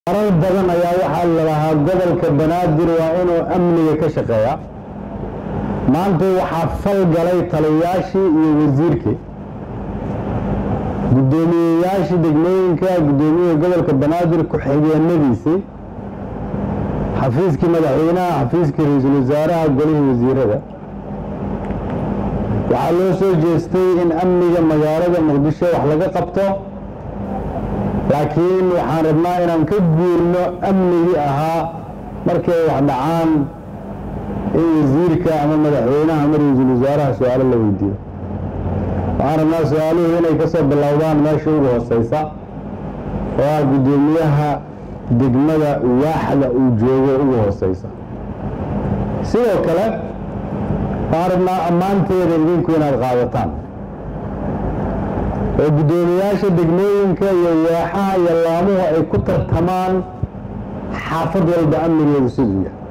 marar badan ayaa waxaa la lahaa gobolka banaadir waa inuu amniga ka shaqeeyaa maanta waxaa fal galay taliyayaashii iyo wasiirkii guddoomiyeyaashii degmooyinka guddoomiyaha gobolka banaadir ku-xigeenadiisii xafiiskii madaxweynaha xafiiskii ra-iisul wasaaraha golihii wasiirada waxaa loo soo jeestay in amniga magaalada muqdisho wax laga qabto laakiin waxaan rabnaa inaan ka guurno amnigii ahaa markii ay wax dhacaan in wasiirka ama madaxweynaha ama ra-iisul wasaaraha su-aalo la weydiiyo waxaan rabnaa su-aaluhu inay ka soo bilowdaan meesha ugu hooseysa oo ah guddoomiyaha degmada waaxda uu joogo ugu hooseysa sidoo kale waxaan rabnaa ammaanteeda idinku inaad qaadataan oo guddoomiyaasha degmooyinka iyo waaxaha iyo laamuhu ay ku tartamaan xaafad walba amnigeedu siduu yahay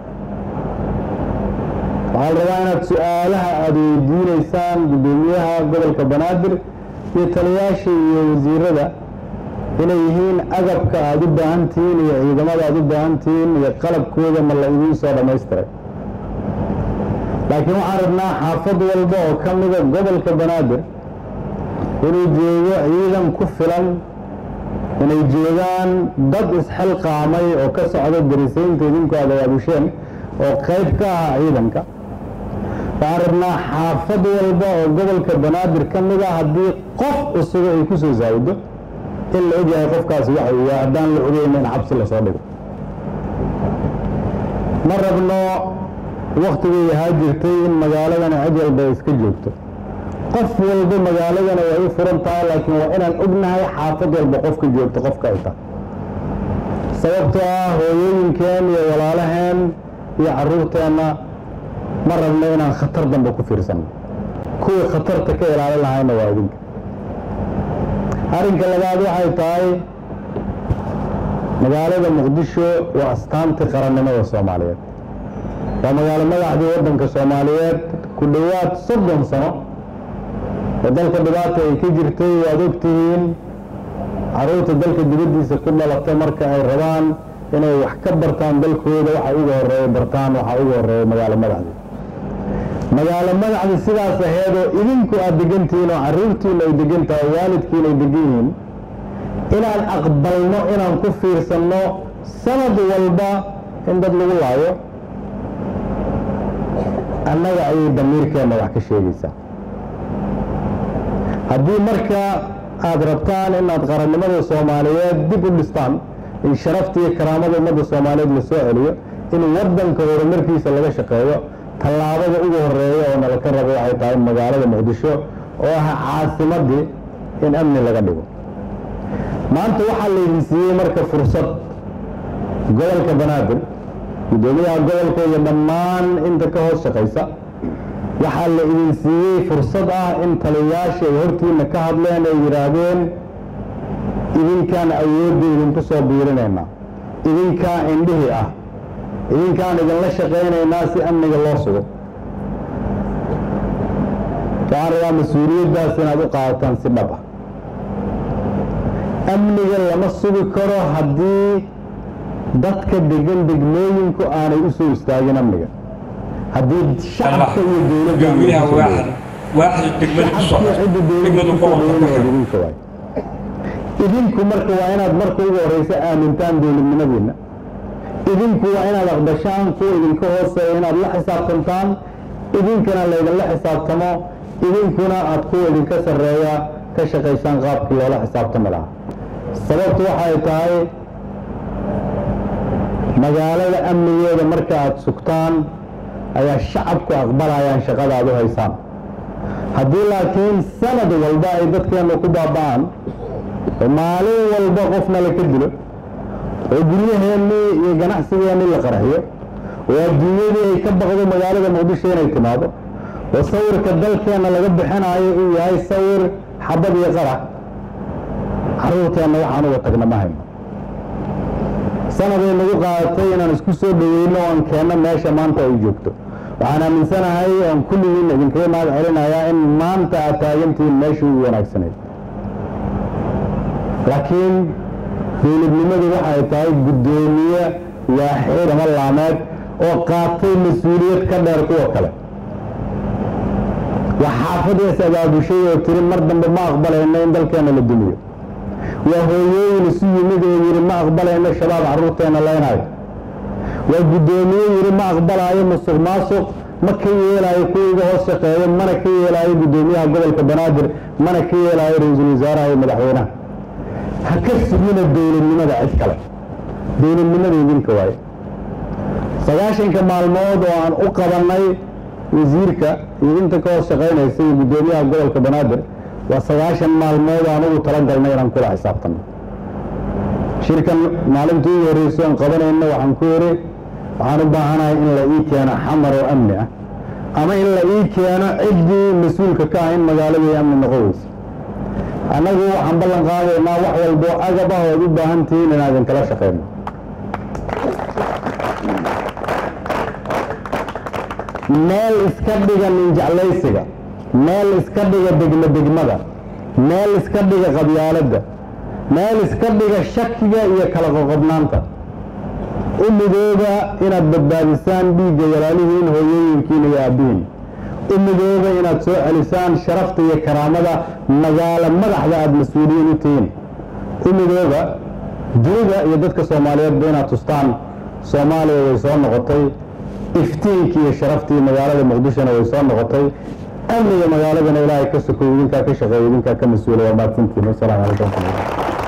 waxaa la rabaa inaad su-aalaha aada weydiinaysaan guddoomiyaha gobolka banaadir iyo taliyayaasha iyo wasiirada inay yihiin agabka aada u baahan tihiin iyo ciidamada aada u baahan tihiin iyo qalabkooda ma la idiin soo dhammaystiray laakiin waxaan rabnaa xaafad walba oo ka mida gobolka banaadir inuu joogo ciidan ku filan inay joogaan dad isxilqaamay oo ka socda darisaynta idinku aad abaabisheen oo qayb ka ah ciidanka waxaan rabnaa xaafad walba oo gobolka banaadir ka mid a haddii qof cusubo ay ku soo saawido in la ogyahay qofkaasi waxa uu yahay haddaan la ogeyna in xabsi lasoo dhigo ma rabno waktigay ahaa jirtay in magaaladana cid walba ay iska joogto qof walba magaaladana way u furan tahay laakiin waa inaan ognahay xaafad walba qofka joogto qofka ay tahay sababtoo ah hooyooyinkeen iyo walaalaheen iyo caruurteenna ma rabno inaan khatar dambe ku fiirsanno kuwii khatarta ka ilaalin lahayna waa idinka arrinka labaad waxay tahay magaalada muqdisho waa astaantii qarannimada soomaaliyeed waa magaalo madaxdii waddanka soomaaliyeed ku dhowaad soddon sano oo dalka dhibaata ay ka jirtay waad ogtihiin caruurta dalka dibaddiisa ku dhalatay marka ay rabaan inay wax ka bartaan dalkooda waxa ugu horeeya bartaan waxa ugu horeeya magaalo madaxdii magaalo madaxdii sidaas aheed oo idinku aad degantihiin oo caruurtiina ay degan tahay waalidkiina ay degan yihiin inaan aqbalno inaan ku fiirsanno sanad walba in dad lagu laayo annaga ayay damiirkeenna wax ka sheegaysaa haddii marka aada rabtaan inaad qarannimada soomaaliyeed dib u dhistaan in sharafta iyo karaamada ummadda soomaaliyeed la soo celiyo in waddanka horumarkiisa laga shaqeeyo tallaabada ugu horeeya oo nala ka rabo waxay tahay magaalada muqdisho oo ah caasimaddii in amni laga dhigo maanta waxaa laydin siiyey marka fursad gobolka banaadir guddoomiyaha gobolka iyo dhammaan inta ka hoos shaqaysa waxaa la idin siiyey fursad ah in taliyayaasha ay hortiina ka hadleen ay yidhaahdeen idinkaan awoodda idinku soo biirinaynaa idinkaa indhihii ah idinkaan idinla shaqaynaynaa si amniga loo sugo waxaan rabaa mas-uuliyaddaas inaad u qaadataan si dhab ah amniga lama sugi karo haddii dadka degan degmooyinku aanay u soo istaagin amniga haddii shacabka iyo dowladda idinku marka waa inaad marka ugu horeysa aamintaan dowladnimadiina idinku waa inaad aqbashaan kuwa idinka hooseeya inaad la xisaabtantaan idinkana laydinla xisaabtamo idinkuna aad kuwa idinka sarreeya ka shaqaysaan qaabkii loola xisaabtami lahaa sababtu waxay tahay magaalada amnigeeda marka aada sugtaan ayaa shacabku aqbalayaan shaqada aad u haysaan haddii laakiin sanad walba ay dadkeennu ku baaba'aan oo maalin walba qofna la ka dilo oo guryaheennii iyo ganacsigeennii la qarxiyo oo adduunyadii ay ka baqdo magaalada muqdisho inay timaado oo sawirka dalkeenna laga bixinayo uu yahay sawir xabad iyo qarax caruurteenna waxaan uga tagna ma hayno sanaday nagu qaadatay inaan isku soo dhaweyno oan keenno meesha maanta ay joogto waxaan aaminsanahay oon kulligiin idinkaga mahad celinayaa in maanta aad taagantihiin meeshii ugu wanaagsanayd laakiin dowladnimadu waxay tahay guddoomiye waaxid ama laameed oo qaatay mas-uuliyad ka dheer kuwa kale waa xaafadaas abaabushay oo tiri mar dambe ma aqbalayno in dalkeena la dumiyo waa hooyooyin isu yimid oo yidhi ma aqbalayno shabaab carruurteena leynayo waa guddoomiye yidhi ma aqbalaayo musuq maasuq ma ka yeelaayo kuwiga hoos shaqeeyo mana ka yeelaayo guddoomiyaha gobolka banaadir mana ka yeelaayo ra-iisul wasaaraha iyo madaxweynaha ha ka sugina dowladnimada cid kale dowladnimada idinka waaye sagaashanka maalmood oo aan u qabannay wasiirka iyo inta ka hoos shaqaynaysa iyo guddoomiyaha gobolka banaadir waa sagaashan maalmood aan ugu talagalnay inaan kula xisaabtanno shirkan maalintii ugu horreysay aan qabanayno waxaan ku yidhi waxaan u baahanahay in la ii keeno xamar oo amni ah ama in la ii keeno ciddii mas-uulka ka ah in magaaladii amni noqon weysa annagu waxaan ballan qaadaynaa wax walbo agab ah ood u baahan tihiin inaan idinkala shaqeyno meel iska dhiga ninjeclaysiga meel iska dhiga degmo degmada meel iska dhiga qabyaaladda meel iska dhiga shakiga iyo kala qoqobnaanta u midooba inaad badbaadisaan dhiigga walaalihiin hooyooyinkiina iyo aabbihiin u midooba inaad soo celisaan sharafta iyo karaamada magaalo madaxda aada mas-uuliyiin u tihiin u midooba dunida iyo dadka soomaaliyeedba inaad tustaan soomaaliya way soo noqotay iftiinkii iyo sharaftii magaalada muqdishona way soo noqotay amniga magaaladana ilaahay ka sokoy idinkaa ka shaqeeya idinkaa ka mas-uula waa mahadsantiin wasalaamu calaykum